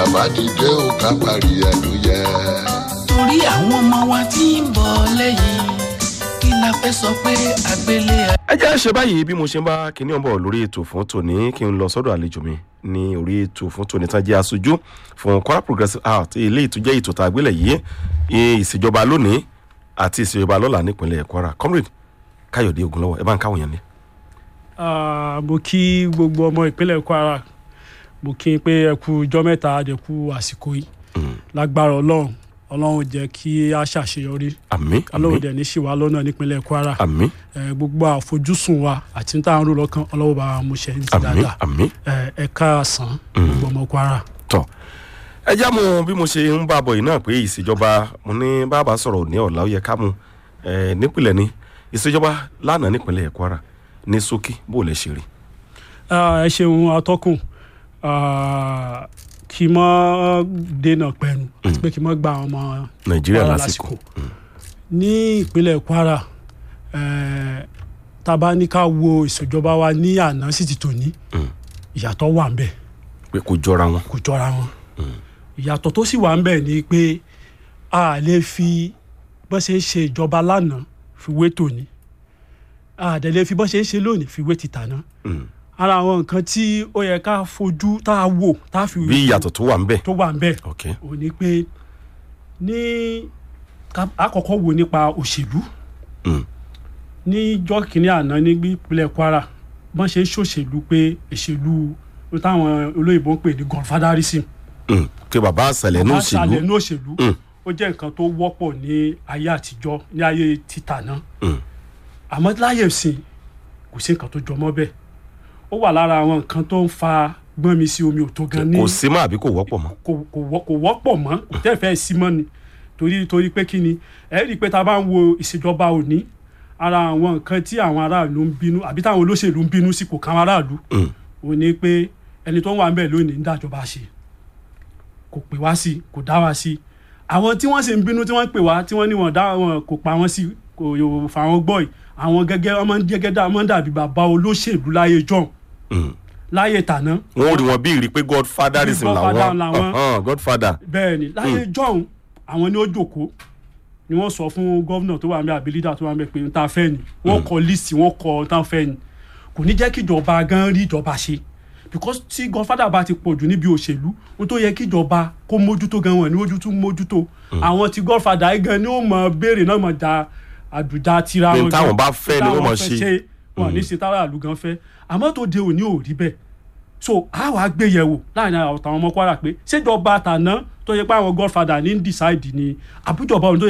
bá ti dé o ká parí ẹnu yẹ. torí àwọn ọmọ wa tí ń bọ̀ lẹ́yìn kí la fẹ́ sọ pé àgbélé ẹ jẹ́ ṣe báyìí bí mo ṣe ń bá kinní ọ̀bọ̀ lórí ètò fún tòní kí n lọ sọ́dọ̀ àlejò mi ní orí ètò fún tòní tán jẹ́ aṣojú fún kwara progressive art ilé ìtújẹ́ ètò tá a gbélé yìí ì- ìṣèjọba lónìí àti ìṣèjọba lọ́la nípínlẹ̀ kwara comrade káyọ̀dé ogunlọ́wọ́ ẹ bá ń káwọn yẹn ní. Ah, mo kí gbogbo ọmọ ìpínlẹ̀ kwara mo kí n pé ẹ kú ijọ́ mẹ́ta àdẹ̀kú àsìkò yìí lágbára ọlọ́run ọlọ́run jẹ́ kí a ṣàṣeyọrí àmì ọlọ́run àmì dẹ̀ ní ṣìwá lọ́nà nípínlẹ̀ kwara àmì Eh, gbogbo àfojúsùn wa àti tá à ń rò lọ́kàn ọlọ́run bá wa mú ṣe ní ti àmì dáadáa àmì Eh, ẹ káàsán gbogbo ọmọ kwara. tọ ẹ já mu bí mo ṣe ń bá a bọ̀ yìí náà pé ìṣèjọba mo ní bàbá sọ̀rọ̀ ní ọ̀la ó yẹ ká mu ẹ nípìnlẹ̀ ni ìṣèjọba lánàá nípínlẹ̀ kwara ní ṣókí bó lè ṣe rí. Ah, ẹ ṣeun atọ́kùn Ah, kí n mọ́ dènà pẹ̀lú àti pé kí n mọ́ gba àwọn ọmọ nàìjíríà Kwara lásìkò ní ìpínlẹ̀ kwara eh, tá a bá ní ká wo ìṣèjọba wa ní àná sí ti tòní ìyàtọ̀ wà ń bẹ̀ pé kò jọra wọn. kò jọra wọn ìyàtọ̀ tó sì wà ń bẹ̀ ni pé a lè fi bọ́n ṣe ń ṣe ìjọba lánàá fi wé tòní a dẹ̀ lè fi bọ́n ṣe ń ṣe lónìí fi wé ti tàná Mm. ara àwọn nǹkan tí ó yẹ ká fojú tá a wò tá a fi bí ìyàtọ̀ tó wà ń bẹ̀. tó wà ń bẹ̀ ok ò ní pé ní ká- àkọ́kọ́ wo nípa òṣèlú Mm. níjọ́ kìíní àná ní ìpínlẹ̀ kwara bọ́n ṣe ń ṣòṣèlú pé ìṣèlú táwọn olóyìnbó ń pè ní godfatherism Mm. pé bàbá àṣàlẹ̀ ní bàbá àṣàlẹ̀ òṣèlú ní òṣèlú Mm. ó jẹ́ nǹkan tó wọ́pọ̀ ní ayé àtijọ́ ní ayé títà náà Mm. àmọ́ láyé ìsìn kò sí nǹkan tó jọmọ́ bẹ́ẹ̀ ó wà lára àwọn nǹkan tó ń fa gbọ́n mi sí omi ò tó gan ní kò sí mọ́ àbí kò wọ́pọ̀ mọ́. kò kò wọ́- kò wọ́pọ̀ mọ́ kò tẹ́ fẹ́ sí mọ́ ni torí torí pé kí ni ẹ rí i pé tá a bá ń wo ìṣèjọba òní ara àwọn nǹkan tí àwọn aráàlú ń bínú àbí táwọn olóṣèlú ń bínú sí kò káwọn aráàlú Mm. òní pé ẹni tó ń wà ń bẹ̀ lónìí ń dájọba ṣe kò pè wá sí kò dá wá sí àwọn tí wọ́n sì ń bínú tí wọ́n ń pè wá tí wọ́n ní wọ́n dá wọn kò pa wọ́n sí kò yóò fà wọ́n gbọ́ yìí àwọn gẹ́gẹ́ ọmọ gẹ́gẹ́ dá ọmọ dàbí bàbá olóṣèlú láyé john Mm. láyé tàná wọ́n ò rí wọn bí ìrí pé godfatherism Bí godfather làwọn làwọn. Ọ̀hán, godfather. bẹ́ẹ̀ ni láyé john àwọn ni ó jòkó ni wọ́n sọ fún gómìnà tó wà ń bẹ àbí lídà tó wà ń bẹ pé n ta fẹ́ ni wọ́n kọ líìsì wọ́n kọ n ta fẹ́ ni kò ní jẹ́ kí ìjọba gan rí ìjọba ṣe because tí godfather bá ti pọ̀jù níbi òṣèlú ohun tó yẹ kí ìjọba kó mójútó gan wọn ní mójútó mójútó àwọn tí godfather yìí gan ni ó mọ béèrè náà mọ da àdùjá tira Pé wọn táwọn gan. bá fẹ́ ni wọ́n Táwọn mọ̀ fẹ́ ṣe. wọn ní ṣe tára àlù gan fẹ́ àmọ́ tó de òní ò rí bẹ́ẹ̀ so a wàá gbé yẹ̀wò láàrin àwọn ọmọ kwara pé ṣèjọba àtàná tó yẹ pé àwọn godfather ní ń decide ni àbújọba òun tó yẹ